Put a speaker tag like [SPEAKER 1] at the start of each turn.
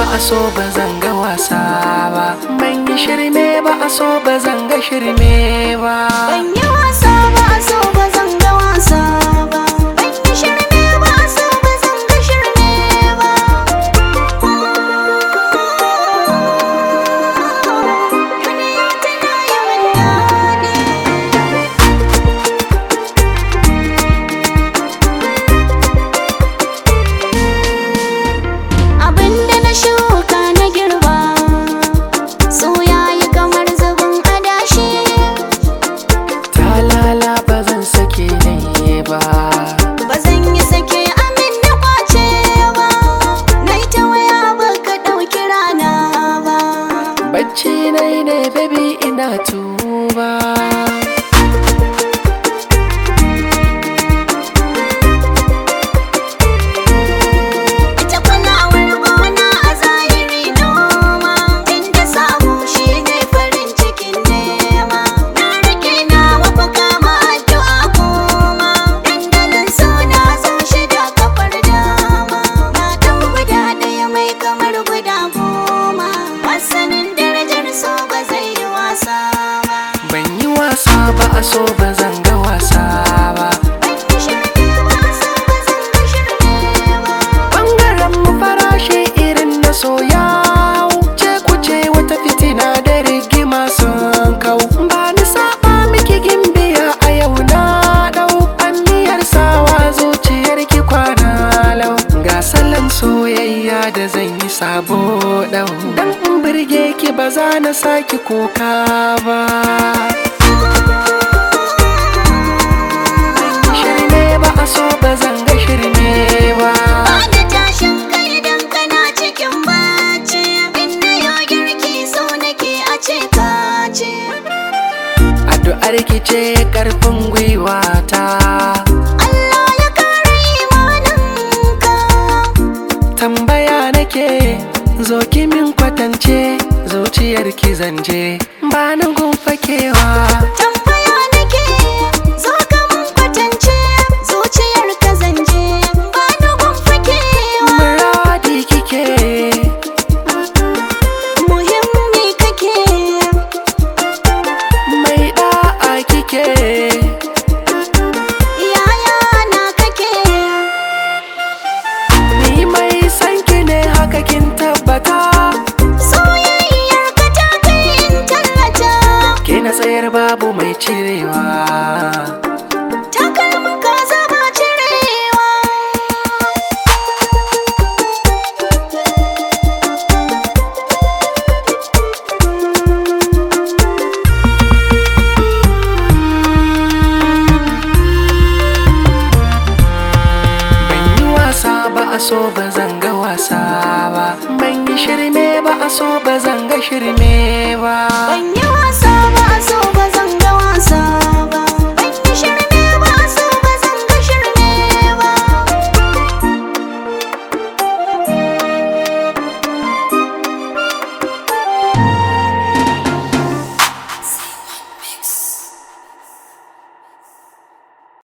[SPEAKER 1] a so ba zan ga wasa ba ban yi shirme ba a so ba zan ga shirme ba
[SPEAKER 2] Ban yi wasa ba a so ba zan ga wasa ba. Ban yi shirme ba a so ba zan ga shirme ba. Duniya tana yi min daɗi. Abinda na shuka na girba so yayi kamar zubin adashi
[SPEAKER 1] talala ba zan sake ne ba
[SPEAKER 2] ba zan yi sake amin na kwace ba na yi ta waya ba ka ɗauki rana ba
[SPEAKER 1] bacci nai ne baby ina tuba
[SPEAKER 2] ita kulawar gona a zahiri noma inda samu shi ne farin cikin nema na rike na mafaka ma addu'a kuma dandalin suna zo shida kafar dama na ɗan guda ɗaya mai kamar guda goma masanin darajar so ba zai yi wasa ba
[SPEAKER 1] ban yi wasa ba a so ba zan ga wasa ba
[SPEAKER 2] ban yi shirme wasa ba zan ga shirme ba
[SPEAKER 1] bangaren mu farashi irin na soya ce kuce wata fitina da rigima sun kau ba ni saba miki gimbiya a yau na dau anniyar sawa zuciyar ki kwana lau ga salon soyayya da zan yi sabo dau dan in birge ki ba za na saki kuka ba shirme ba a so ba zan ga shirme ba
[SPEAKER 2] Bada tashin kai idan kana cikin bacci Inda yau girki so nake a ce ka ce
[SPEAKER 1] Addu'ar ki ce karfin gwiwa ta
[SPEAKER 2] Allah ya kare imaninka
[SPEAKER 1] tambaya nake zo ki min kwatance zuciyar ki zanje ba na fakewa
[SPEAKER 2] Tambaya nake zo ka mun kwatance Zuciyar ka zanje ba na fakewa
[SPEAKER 1] muradi kike
[SPEAKER 2] Muhimmi kake
[SPEAKER 1] mai da'a kike
[SPEAKER 2] yaya na kake
[SPEAKER 1] ni mai san ki ne haka kin tabbata
[SPEAKER 2] Soyayyar ka ta kai in tallata
[SPEAKER 1] ke na tsayar babu mai cirewa
[SPEAKER 2] Takalmin ka zama cirewa
[SPEAKER 1] ban yi wasa ba a so ba zan ga wasa ba ban yi shirme ba a so ba zan ga shirme ba
[SPEAKER 2] Ban yi